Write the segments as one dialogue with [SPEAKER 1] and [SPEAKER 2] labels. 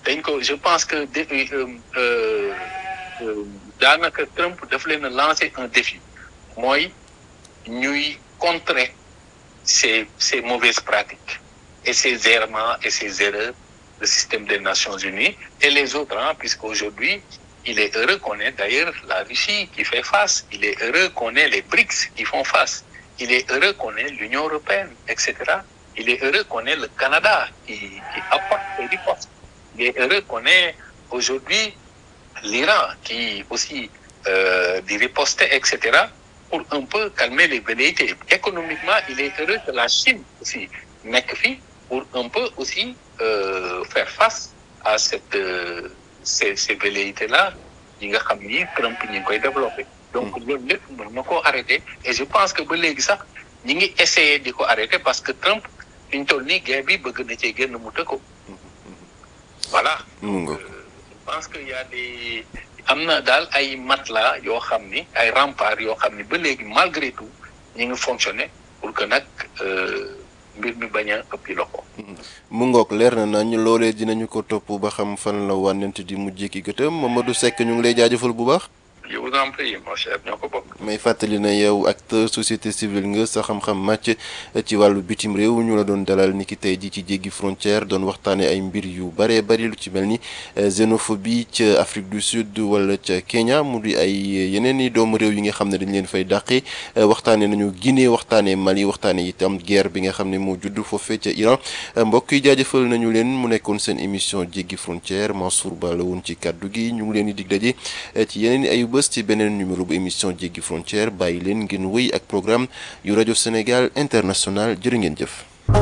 [SPEAKER 1] dañ ko je pense que de daanaka Trump daf leen a lancer un défi mooy ñuy contrer ces ces mauvaises pratiques et ces errements et ces erreurs le système des Nations Unies et les autres hein, puisqu'aujourd'hui il est heureux qu'on ait d'ailleurs la Russie qui fait face il est heureux qu'on ait les BRICS qui font face il est heureux qu'on ait l'Union européenne etc il est heureux qu'on ait le Canada qui qui apporte et riposte il est heureux qu'on ait aujourd'hui l'Iran qui aussi euh, dit riposter etc pour un peu calmer les velléités économiquement il est heureux que la Chine aussi nekk fi pour un peu aussi euh, faire face à cette euh, ces ces velléités là yi nga xam ni Trump ñi ngi koy développer donc loolu lépp mën na koo arrêter et je pense que ba léegi sax ñi ngi essayer di ko arrêter parce que Trump fi ñu toll nii guerre bi bëgg na cee génn mu tëkko voilà
[SPEAKER 2] mu
[SPEAKER 1] je pense que y a des am na daal ay matelas yoo xam ni ay remparts yoo xam ni ba léegi malgré tout ñi ngi fonctionner pour que nag mbir mi bañ a ëppi loxo.
[SPEAKER 2] mu ngoog leer na nañ loolee dinañu ko topp ba xam fan la wànnent di mujjee ki gëtëm Mamadou Seck ñu ngi lay jaajëfal bu baax.
[SPEAKER 1] je vous en prie mon cher ñoo ko bokk.
[SPEAKER 2] may fàttali na yow acteur société civile nga sa xam-xam màcc ci wàllu bitim réew ñu la doon dalal ni ki tey ji ci jéggi frontière doon waxtaane ay mbir yu bëree bëri lu ci mel ni xénophobie ca Afrique du Sud wala ca Kenya mu di ay yeneen i doomu réew yi nga xam ne dañ leen fay dàqee waxtaane nañu Guinée waxtaane Mali waxtaane itam guerre bi nga xam ne moo judd foofee ca Iran mbokk yi jaajëfal nañu leen mu nekkoon seen émission jéggi frontière Mansour Ba la woon ci kàddu gi ñu ngi leen di dig daje ci yeneen i ayu bés ci beneen numéro bu émission jéggi frontière bàyyi leen ngeen wéy ak programme yu rajo Sénégal international jërë ngeen jëf.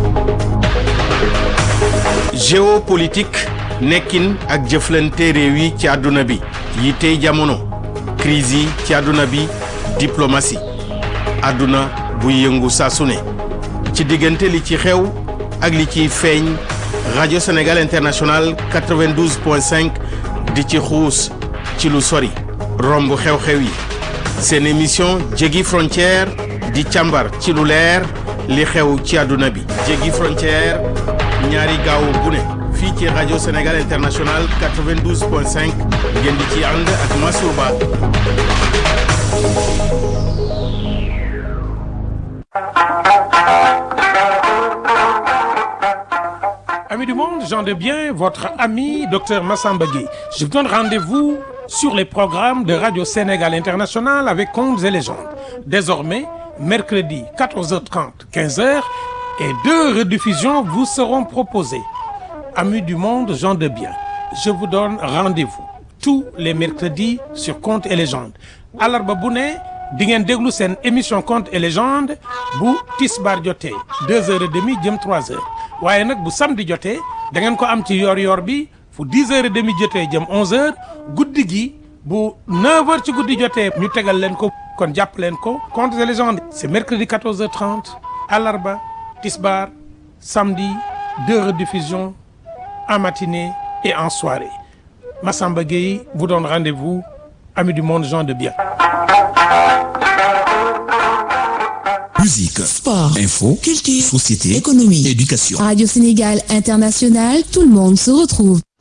[SPEAKER 3] géopolitique nekkin ak jëflante réew yi ci àdduna bi yi tey jamono crise yi ci àdduna bi diplomatie àdduna buy yëngu saa su ne ci diggante li ci xew ak li ciy feeñ rajo Sénégal international 92.5 di ci xuus ci lu sori. romb xew-xew yi seen émission jéggi frontière di càmbar ci lu leer li xew ci àdduna bi jéggi frontière ñaari gaawu bu ne fii ci rajo Sénégal international 92.5 ngeen di ci ànd ak Mansour Ba
[SPEAKER 4] Amis du monde, gens de bien, votre ami Dr Massamba Gueye. Je vous donne rendez-vous sur les programmes de Radio Sénégal International avec Contes et légendes. Désormais, mercredi 14h30, 15h et deux rediffusions vous seront proposées. Amis du monde, gens de bien, je vous donne rendez-vous tous les mercredis sur Contes et légendes. Alarba bu ne di ngeen déglu seen émission Contes et légendes bu tisbaar jotee deux heures et demie jëm trois heures waaye nag bu samedi jotee da ngeen ko am ci yor-yor bi fu dix heures et demie jotee jëm onze heures guddi gi bu neuf heures ci guddi jotee ñu tegal leen ko kon jàpp leen ko Contes et légendes c'est mercredi quatorze heures trente alarba tisbaar samedi deux rediffusions en matinée et en soirée Massamba Gueye vous donne rendez-vous amis du monde gens de bien
[SPEAKER 5] Musique,
[SPEAKER 6] Sport,
[SPEAKER 5] info,
[SPEAKER 6] culture,
[SPEAKER 5] société,
[SPEAKER 6] économie,
[SPEAKER 5] éducation.
[SPEAKER 6] Radio Sénégal International, tout le monde se retrouve.